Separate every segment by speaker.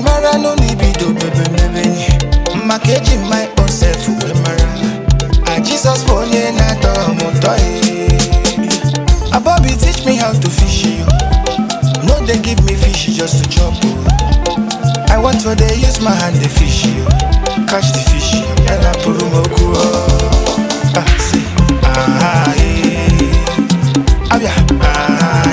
Speaker 1: mara no libido bebe mebe maka eji my own self wee mara a Jesus bụ onye na-atọ m ụtọ eh. Abobi teach me how to fish yo. no dey give me fish just to chop o. I want to dey use my hand dey fish yo. catch the fish and I put m okwu o. Ah, see, ah, eh. Abia, ah,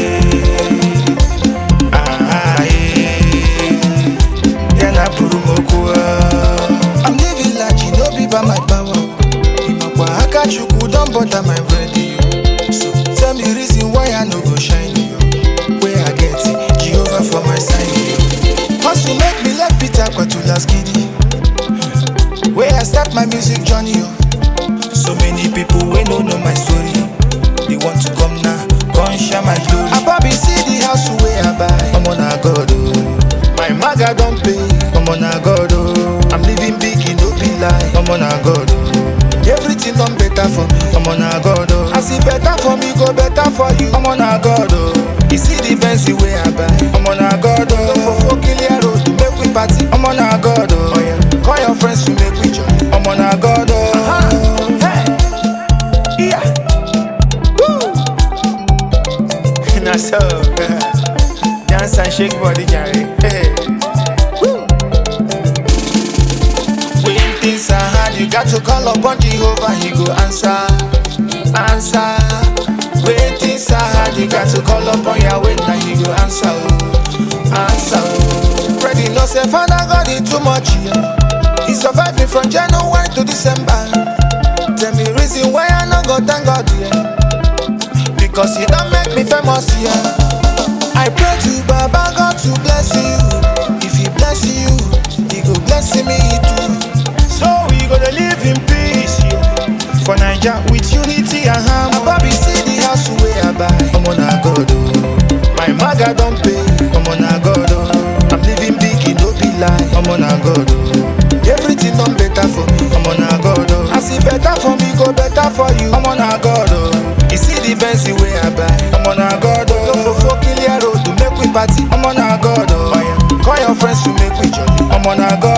Speaker 1: eh. Ah, eh. Yeah, na puru moku I'm living large, no be by my power. Imakwa aka chukwu don bother my radio. So tell me reason why I no go shine yo. Where I get it, Jehovah for my side yo. Hustle make me left Peter Kwatula's giddy. Where I start my music journey yo. So many people wey no know my story. They want to come now, come share my glory. Abobi see the house wey I buy. Omo na God oh. My maga don pay. Omo na God oh. I'm living big, e no be lie. Omo na God oh. Everything done better for me. Omo na God oh. As e better for me, go better for you. Omo na God oh. You see the Benz wey I buy. Omo na God oh. No fofo clear road to make we party. Omo na God oh. oh yeah. Call your friends to make we jolly. Omo na God oh. Hey. Yeah. Woo. Na so. Dance and shake body, Jerry. Hey. Woo. When things are hard, you got to call upon Jehovah, he go answer. Answer. When things are hard, you got to call upon Yahweh, now he go answer. oh. Answer. oh. Ready, no say, Father God, it too much. Yeah. He survived me from January to December. Tell me reason why I no go thank God, yeah. Because he don't make me famous, yeah. I pray to Baba God to bless you. If he bless you, he go bless me too. So we gonna live in peace, yeah. For Naija with unity and harmony. Abobi see the house where I buy. Omo na God oh. My maga don pay. Omo na God oh. I'm living big, it no be lie. Omo na God oh. Everything done better for me. Omo na God oh. As e better for me, go better for you. Omo na God oh. You see the Benz wey I buy. Omo na God oh. No fofo clear road to make we party. Omo na God oh. oh yeah. Call your friends to make we jolly. Omo na God